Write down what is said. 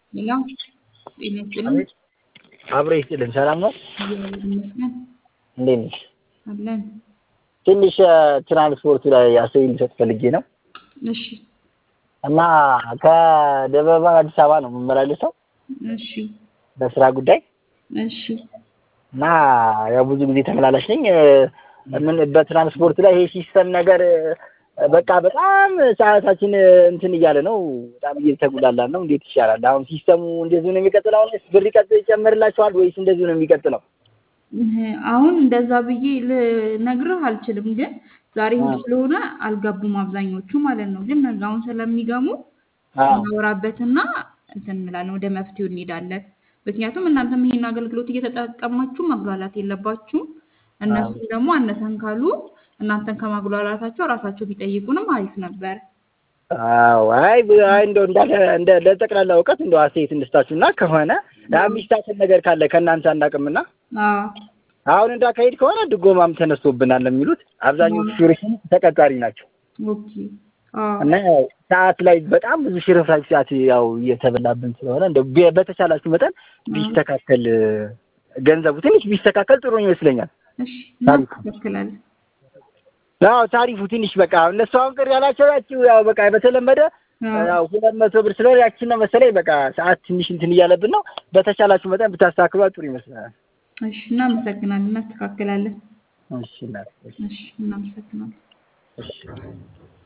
ሄሎ ጤና ይስጥልኝ። አብሮ ይስጥልን። ሰላም ነው? እግዚአብሔር ይመስገን እንዴት ነሽ? አለን። ትንሽ ትራንስፖርት ላይ አስተያየት ልሰጥ ፈልጌ ነው እሺ እና ከደብረ ብርሃን አዲስ አበባ ነው የምመላለሰው እሺ በስራ ጉዳይ እሺ እና ያው ብዙ ጊዜ ተመላላሽ ነኝ። ምን በትራንስፖርት ላይ ይሄ ሲስተም ነገር በቃ በጣም ሰዓታችን እንትን እያለ ነው። በጣም እየተጉላላን ነው። እንዴት ይሻላል? አሁን ሲስተሙ እንደዚሁ ነው የሚቀጥለው? አሁን ብር ይቀጥ ይጨምርላችኋል ወይስ እንደዚሁ ነው የሚቀጥለው? አሁን እንደዛ ብዬ ልነግርህ አልችልም፣ ግን ዛሬ እሑድ ስለሆነ አልገቡም አብዛኞቹ ማለት ነው። ግን ነገ አሁን ስለሚገቡ እናወራበትና እንትን እንላለን፣ ወደ መፍትሄው እንሄዳለን። ምክንያቱም እናንተም ይሄን አገልግሎት እየተጠቀማችሁ ማጉላላት የለባችሁም። እነሱም ደግሞ አነሰን ካሉ እናንተን ከማጉላላታቸው ራሳቸው ቢጠይቁንም አሪፍ ነበር። አዎ አይ አይ እንደው እንዳለ እንደ ለጠቅላላ እውቀት እንደው አስተያየት እንስጣችሁና ከሆነ የሚስተካከል ነገር ካለ ከእናንተ አናውቅምና አዎ አሁን እንዳካሄድ ከሆነ ድጎማም ተነስቶብናል የሚሉት አብዛኞቹ ሹፌሮች ተቀጣሪ ናቸው ኦኬ አዎ እና ያው ሰዓት ላይ በጣም ብዙ ሽርፍራፊ ሰዓት ያው እየተበላብን ስለሆነ እንደው ቢ- በተቻላችሁ መጠን ቢስተካከል ገንዘቡ ትንሽ ቢስተካከል ጥሩ ይመስለኛል። እሺ እናስተካክላለን። ያው ታሪፉ ትንሽ በቃ እነሱ አሁን ቅር ያላቸው ያቺው ያው በቃ በተለመደ አዎ ያው ሁለት መቶ ብር ስለሆነ ያቺን ነው መሰለኝ በቃ ሰዓት ትንሽ እንትን እያለብን ነው። በተቻላችሁ መጠን ብታስተካክሏት ጥሩ ይመስለናል። እሺ እናመሰግናለን፣ እናስተካክላለን። እሺ እናት፣ እሺ እሺ እናመሰግናለን። እሺ